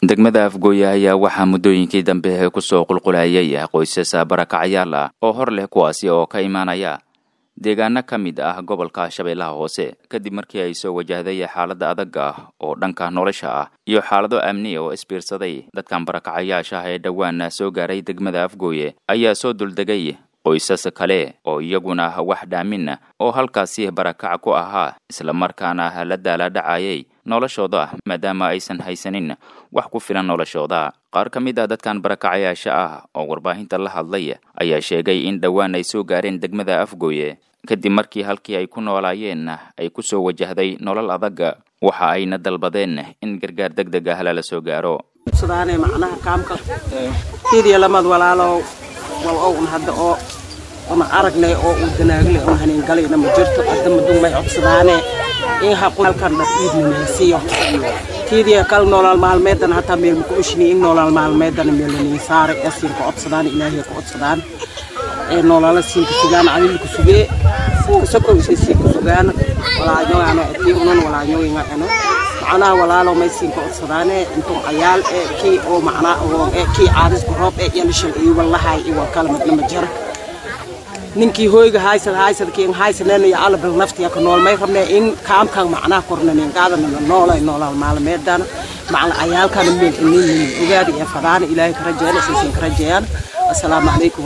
degmada afgooye ayaa waxaa muddooyinkii dambe kusoo qulqulayay qoysas barakacayaal ah oo hor leh kuwaasi oo ka imaanaya deegaano ka mid ah gobolka shabeellaha hoose kadib markii ay soo wajahday xaaladda adag ah oo dhanka nolosha ah iyo xaalado amni oo isbiirsaday dadkan barakacayaasha ah ee dhowaan soo gaaray degmada afgooye ayaa soo duldegay qoysas kale oo iyaguna wax dhaamin oo halkaasi barakac ku ahaa islamarkaana la daala dhacayay noloshooda maadaama aysan haysanin wax ku filan noloshooda qaar ka mid ah dadkan barakacayaasha ah oo warbaahinta la hadlay ayaa sheegay in dhowaan ay soo gaareen degmada afgooye kadib markii halkii ay ku noolaayeen ay ku soo wajahday nolol adag waxa ayna dalbadeen in gargaar deg deg ah lala soo gaaro sudaane macnaha kaamka hidiya lamad walaalow wal own hadda oo una aragnay oo uu danaagle un hanin galayna ma jirto hadda madumay codsadaane in haqalkan dhar iidninaysiyo tiidiya kal nolol maalmeedan hataa meel muku oshini in nolol maalmeedan meelaniin saare ee siinka codsadaan ilaahiya ku codsadaan ee nolola siinka sugaan adilku sugee kasoko isay siinka sugaan walaañogaano etii unan walaañoginga eno macnaha walaalo may siinka codsadaane intuu cayaal ee kii oo macnaa oo ee kii caadisku roob ee yalishan iyo wallahay iyo kala midna ma jira ninkii hoyga haysad haysad kiin haysanen iyo alabal naftiya ka nool may rabnee in kaamkan macnaha kornanin qaadanana noolay noolal maalmeedana macna cayaalkana meel inin ogaada iyo fadaana ilaahay ka rajeeyana saysan ka rajeeyaan assalaamu calaykum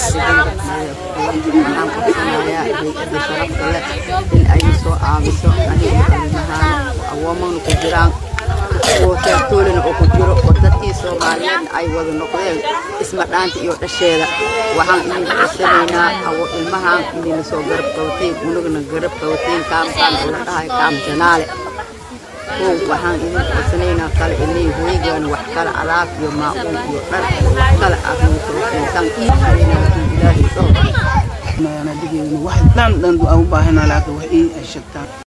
warahmatullahi in ay soo aabiso aniga ilmahaan awoomana ku jiraan oo teertoolina oo ku jiro oo dadkii soomaaliyeedna ay wada noqdeen isma dhaanta iyo dhasheeda waxaan idin codsanaynaa awo ilmahaan idinla soo garab qabateen unagana garab qabateen kaamkaan oo la dhahay kaam janaale kow waxaan idin codsanaynaa kale inay hooygaana wax kale alaab iyo maacuun iyo dhar wax kale aad noo soo siintaan iidkayna wakiin ilaahay soo wax dhan dhan u baahanaa laakiin wax ii ay sheegtaan